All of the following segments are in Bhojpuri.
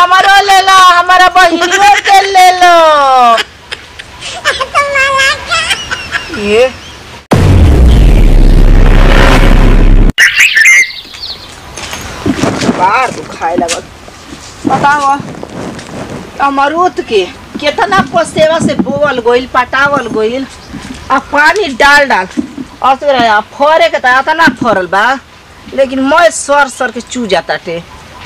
हमारो ले लो हमारा बहिनियों के ले लो ये बार दुखाए लगल बताओ अमरूद के कितना पसेवा से बोवल गोइल पटावल गोइल आ पानी डाल डाल और तो रहा फरे के तो इतना फरल बा लेकिन मैं सर सर के चू जाता टे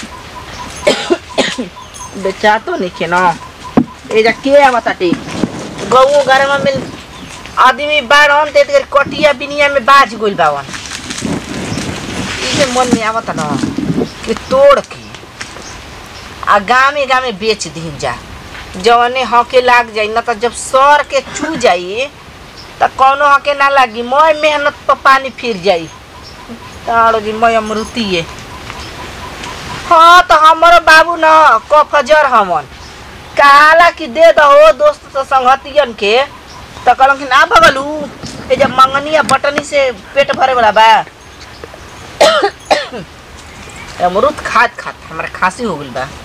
बेचा तो नहीं के ना ए जा के आवता टे गऊ घर में मिल आदमी बाड़न ते तेरे कटिया बिनिया में बाज गोइल बावन इसे मन में आवता ना कि तोड़ के आ गामे गामे बेच दीन जा जवने हके लाग जाई ना तो जब सर के छू जाई तो कौनो हके ना लागी मैं मेहनत पर पानी फिर जाई तारो जी मैं अमृतिये हाँ तो हमारो बाबू न कफजर हमन काला कि दे दहो दोस्त तो संगतियन के तो कहलन कि ना भगलू ए जब मंगनिया बटनी से पेट भरे वाला बा अमरूद खात खात हमारा खांसी हो गइल बा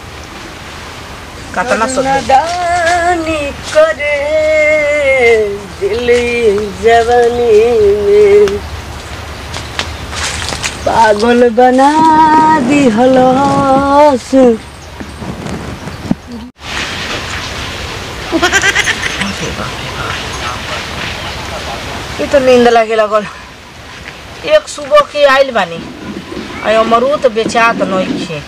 कतना सो नादानी करे दिल जवानी में पागल बना दी हलस ये तो नींद लगे लगल एक सुबह के आइल बानी आ अमरूद बेचात नइखे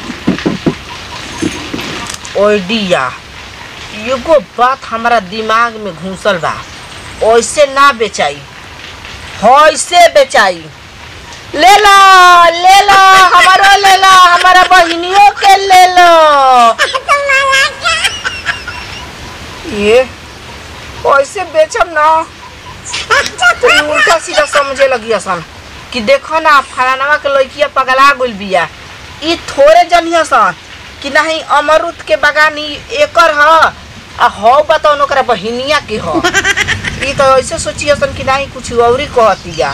ओडिया एगो बात हमारा दिमाग में घुसल बा ऐसे ना बेचाई ऐसे बेचाई ले लो ले लो हमारो ले लो हमारा बहिनियों के ले लो ये ऐसे बेचम ना तो ई उल्टा सीधा समझे लगी असन कि देखो ना फलानवा के लड़किया पगला गइल बिया ई थोड़े जनिया सन कि नहीं अमरूद के बगानी एकर ह आ हो बताओ ओकरा बहिनिया के ह ई तो ऐसे सोचिए सन कि नहीं कुछ औरी कहतिया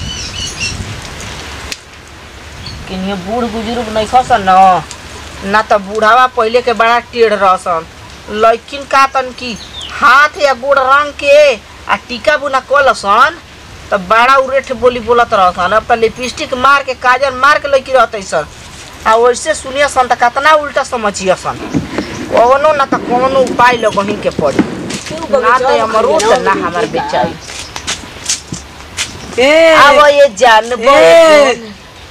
कि ये बूढ़ बुजुर्ग नहीं खसन न ना तो बूढ़ावा पहले के बड़ा टेढ़ रहसन लड़किन का तन की हाथ या गोड़ रंग के आ टीका बुना कलसन तो बड़ा उरेठ बोली बोलत रहसन अब तो लिपस्टिक मार के काजल मार के लड़की रहते सन आ वैसे सुनिए सन तो कितना उल्टा समझिए सन कौनो ना तो कौनो उपाय लगही के पड़ी ना तो अमरूद ना हमार बेचाई अब ये जानबो ए!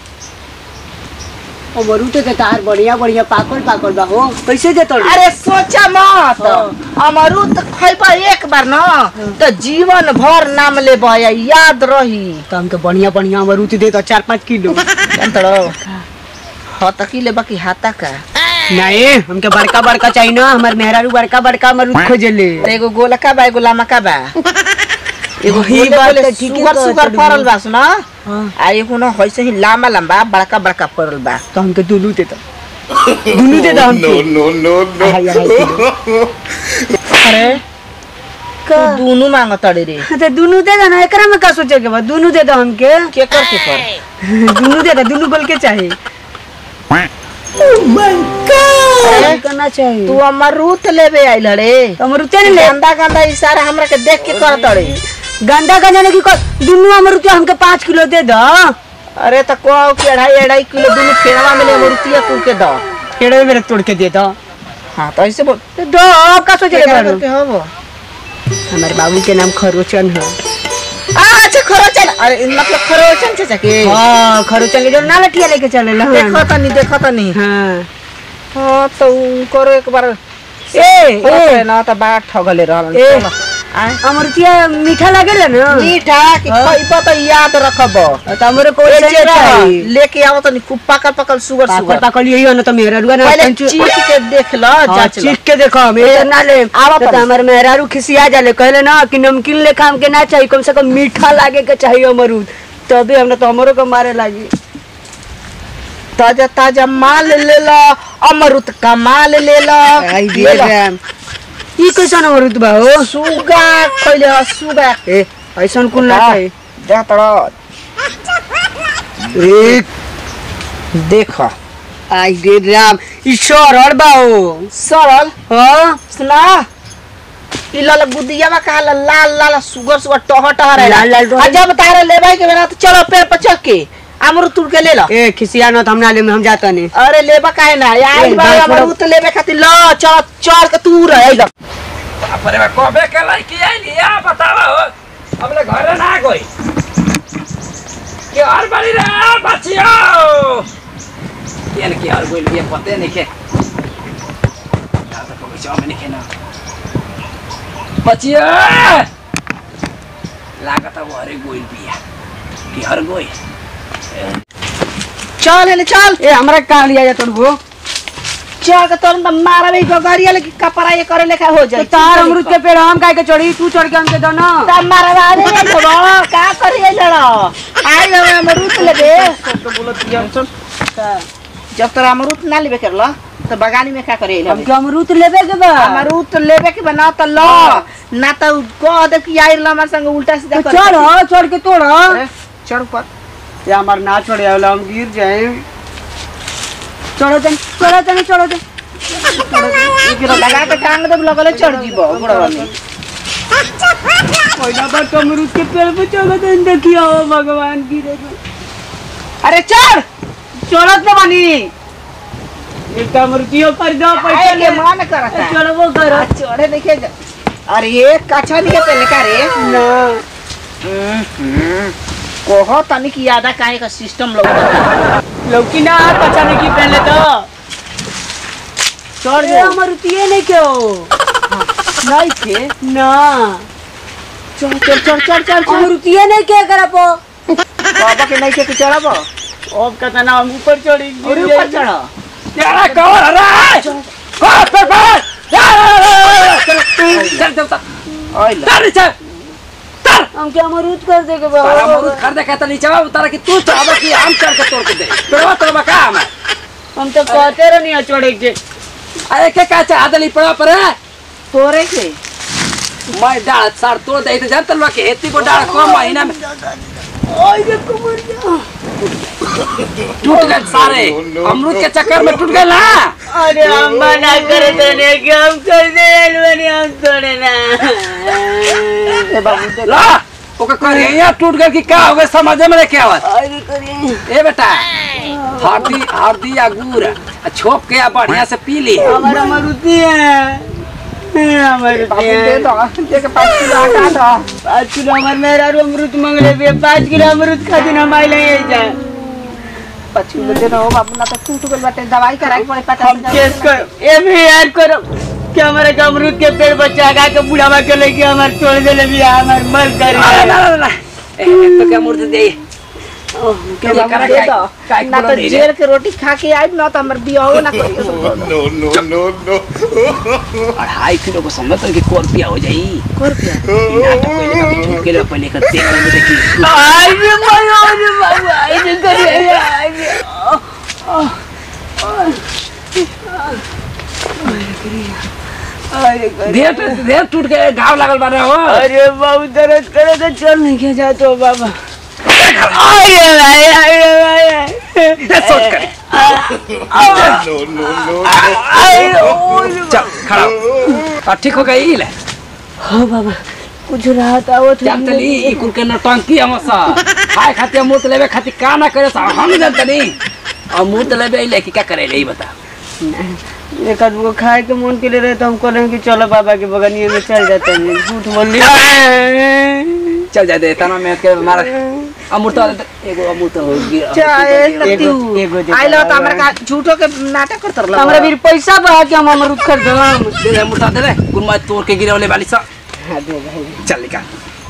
अमरूद के तार बढ़िया बढ़िया पाकल पाकल बा हो कैसे देतल अरे सोचा मत हाँ। अमरूद खैबा एक बार न तो जीवन भर नाम ले याद रही तो हमके बढ़िया बढ़िया अमरूद दे तो चार पाँच किलो अंतरो हतकी ले बाकी हाथा का नहीं हमके बड़का बड़का चाहिए ना हमार मेहरारू बड़का बड़का अमरूद खोजले अरे एगो गोलका बा एगो लामका बा एगो वही गोले बात गोले तो ठीके सुगर कहत सुगर हड़ी। पड़ल बा सुना हाँ। आ एगो न वैसे ही लामा लंबा बड़का बड़का पड़ल बा तो हमके दुनू दे दो दुनू दे दो हमके no, no, no. अढ़ाई अढ़ाई किलो अरे का तू दोनों मांगत अड़े रे तो दुनू दे दो ना एकरा में का सोचे के बा दुनू दे दो हमके के कर के कर दुनू दे दो दुनू बोल के चाहिए अरे, करना चाहिए तू अमरूद लेबे आइल रे तो अमरूद ने ले गंदा गंदा इशारा हमरा के देख के करत अड़े गंदा गंदा नहीं कर दुनू अमरूद हमके पाँच किलो दे दो अरे तो को के अढ़ाई अढ़ाई किलो दोनों फेरवा में ले मुर्तिया तू के दो पेड़े मेरे तोड़ के दे दो हाँ तो ऐसे बोल तो दो अब का सोचे केकरा बारू करके हबो हमारे बाबू के नाम खरोचन है अच्छा खरोचन अरे मतलब खरोचन चाचा के हाँ खरोचन के जो ना लठिया लेके चले ला देखो तनी देखो तनी हाँ हाँ तो करो एक बार ए ए ए ना तो बड़ा ठगले रहल ए। चलो, आय। अमरुतिया मीठा लागेला ना मीठा कि हाँ। खइबो तो याद रखबो तो हमरे को ए, ऐसे जेरा, चाहिए लेके आओ तनी खूब पकल पकल सुगर पाकल सुगर पाकल यही हो ना तो मेरा रुआ ना पहले कंचू- चीख के देख लो हाँ, जांच लो चीख के देखो हम ये ना ले आवा तो तनी। हमारे मेहरारू खिसिया जाले कहले ना कि नमकीन लेखा हमके ना चाहिए कम से कम मीठा लागे के चाहिए अमरूद तभी हमरा तो हमरो को मारे लागी ताजा ताजा माल ले लो अमरुद का माल ले लो आई ले लो। ई कैसन अमरूद बा हो सुगा खइले ह, सुगा ए ऐसन कुल ना चाहिए जा तड़ एक देख आई रे राम ई सरल बाओ सरल हाँ सुना ई लाल बुदियावा का लाल लाल लाल सुगर सुगर टह टह रहे लाल लाल टह- आ जब तारे लेबाई के बेरा तो चलो पेड़ पर चढ़ के अमरूद तुड़ के ले लो ए खिसिया न हमना ले हम जाता नहीं अरे लेबा काहे ना आई ए, बा बात छोड़ो। अमरूद लेबे खातिर लो चल चढ़ के तू रह लो बाप रे बाप, कबे के लड़की आइली या बतावा हो हमले घरे ना गई के हर बारी रे बचियो केन के हर गोइल बिया पते नहीं के या तो कोई चाव में नहीं के ना बचियो लागत वो हरे गोइल बिया के हर गोइल चल हेले चल ए हमरा कहाँ लिया जा तोड़ चढ़ के तुरंत मारा भी गगरिया लेके कपड़ा ये करे लेखा हो तो जाए तार अमरूद के पेड़ हम काहे के चढ़ी तू चढ़ के हमके दो ना तब मारवा दे रे तो का करिए लड़ो आई गए अमरूद लेबे तो बोलत जब सुन जब तोरा अमरूद ना लेबे करला तो बगानी में का करे हमके अमरूद लेबे के बा अमरूद तो लेबे के बना तो लो ना तो कह दे कि आई हमारे संग उल्टा सीधा तो करे चढ़ खातिर। हाँ, चढ़ के तोड़ हाँ। अरे, चढ़ ऊपर या हमार ना छोड़े वाला हम गिर जाए चढ़ो तनी चढ़ो तनी चढ़ो तनी एक लगा के टांग दे लगले चढ़ जीबो गोड़वा में पहिला बार तो अमरूद के पेड़ पे चढ़ो तनी देखियो हो भगवान गिरे अरे चढ़ चढ़त न बानी एक तो अमरूदियो कर दो पैसा आए ले के मन करता चढ़बो कर आ, चढ़े देखे जा अरे ये कछा नहीं के पहले का रे ना कोहो तनी की यादा काहे का सिस्टम लोग लौकी ना पचा नहीं की पहले तो चढ़ अरे जा अमरूदिये नहीं क्यों नहीं थे ना चल चल चल चल चल चल अमरूदिये नहीं क्या करबो बाबा के नहीं के चढ़ब अब कहता ना हम ऊपर चढ़ी और ऊपर चढ़ यारा कौन रे कौन पर पर चल चल चल चल ओइला चल चल चल हम क्या अमरूद कर देगे तारा बाबा अमरूद खरीदे के तो नीचे उतारा कि तू चाहबा कि हम चढ़ के तोड़ के दे पेड़वा तोड़बा का हम हम तो कहते रहो नहीं चढ़े के अरे के का चाह दली पड़ा पर है? तोरे के मैं डाल सार तोड़ दे तो जानत लोग के हेती को डाल को महीना में ओए देखो मर जा टूट गए सारे अमरूद के चक्कर में टूट गए ना अरे हम मना करे तो नहीं कि हम कर दे बने हम तोड़े ना ए बाबू देख ला ओके कर यहाँ टूट गए कि का हो गए समझे में नहीं आवत अरे करिए ए बेटा हल्दी हल्दी या गुड़ आ छोप के आ बढ़िया से पी ली हमारा अमरूदी है हमारे बाबू दे दो दे के पाँच किलो हटा दो पाँच किलो हमारे मेरा रू अमरूद मंगले भी पाँच किलो अमरूद खाती ना माई ले जा पाँच किलो दे दो बाबू ना तो टूट गइल बाटे दवाई कराई पड़े पचास हम केस कर ए भी याद करो कि हमारे के अमरूद के पेड़ बच्चा गा के बुढ़ावा के लेके हमारे छोड़ दे भी हमारे मर कर अरे ना ना ना ए एक तो क्या मूर्ति दे के ये बाबू करा दे काय- दो काय ना बोलो तो नहीं रे। जेल के रोटी खा के आई ना तो हमर बियाहो ना करियो no, no, no, no. अढ़ाई किलो को समझ तो कि को रुपया हो जाई को रुपया ना तो कोई जगह पे छूट के लिए पहले कर देख ले देखी आई भी मरो रे बाबू आई भी करे आई भी अरे करे देह टूट देह टूट के घाव लागल बारे हो अरे बाबू दर्द करे तो चल नहीं के जा तो बाबा अरे भाई अरे भाई दे सोच करे No, no, no. अरे ओ चल खड़ा हो। अब ठीक हो गई ले हाँ बाबा कुछ राहत आवत है जानतली ई कुल के नौटंकी हमसा खाए खातिर मूर्त लेवे खातिर का ना करे सा हम जानतनी और मूर्त लेवे ई लेके क्या करे ले ई बता एक आदमी को खाए के मन के लिए रहे तो हम कह कि चलो बाबा के बगनिया में चल जाते हैं झूठ बोल लिया चल जा दे तना में के मारा अमूर्त एगो अमूर्त हो गया चाहे एगो- नतीउ एगो दे आई लो दो। तो हमरा का झूठो के नाटक करत रहलो हमारा भी पैसा बा कि हम अमरूद खरीदम दे दे अमूर्त दे दे कुल मैं तोड़ के गिरवले वाली सा हाँ दे भाई चल निकाल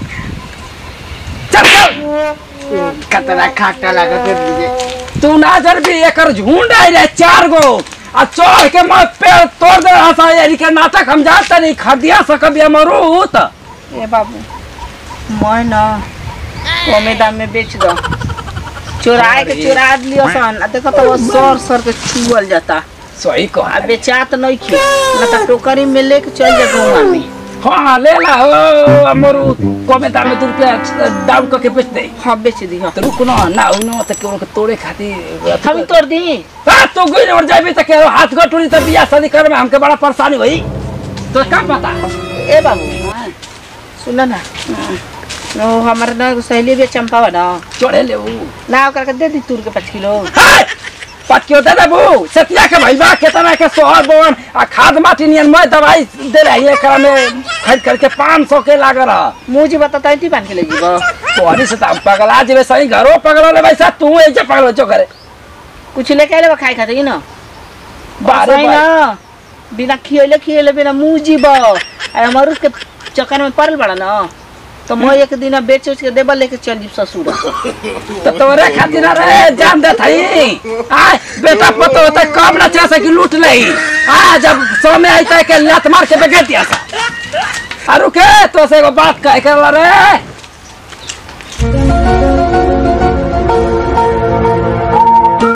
चल चल खतरा खाटा लगा कर दीजिए तू ना जर भी एकर झुंड आई रे चार गो आ चढ़ के मैं पेड़ तोड़ दे रहा था यानी के नाटक हम जाते नहीं खदिया सकब अमरूत ए बाबू मैं ना कमे दाम में बेच दो चोराए के चोरा लियो सन आ देखो तो वो सर सर के छुअल जाता सही आ कहा बेचात नहीं खे ना तो टोकरी में लेके चल जा गौवा में हाँ ले ला हो अमरूद कमे दाम में दू रुपया डाउन करके बेच दे हाँ बेच दी हाँ तो रुक ना ना हो ना तो केवल के तोड़े खातिर हम तोड़ दी हट! तो गुई और जाबी त के हाथ गठुरी त बियाह शादी करे में हमके बड़ा परेशानी होई तो का पता ए बाबू सुन ना नो हमारे ना एगो सहेली भी चंपावा ना चोड़े ले ऊ ना ओकरा के दे दी तूर के पाँच किलो हाय! पतियो दे देबू सतिया के भैया केतना के सोहर बोन आ खाद माटी नियन मैं दवाई दे रही एकरा में खरीद करके 500 के लाग रहा मुँह जी बता ती पान के ले जीबो तोहरी से त हम पगला जेबे सही घरो पगला वैसा तू ऐसे पगलो चो करे कुछ लेके आले खाए खातिर ना बारे सही बारे ना बिना खियले खियले बिना मुँह जीबो आ अमरूद के चक्कर में पड़ल बड़ा ना तो मैं एक दिन बेच उच के देबा लेके चल जीब ससुर तो तोरे खातिर रे जान दे थई आ बेटा पतो होता कब ना चाह सकी लूट लई आ जब समय आई तय के लत मार के बेगे दिया सा अरु के तो से एगो बात कह के रे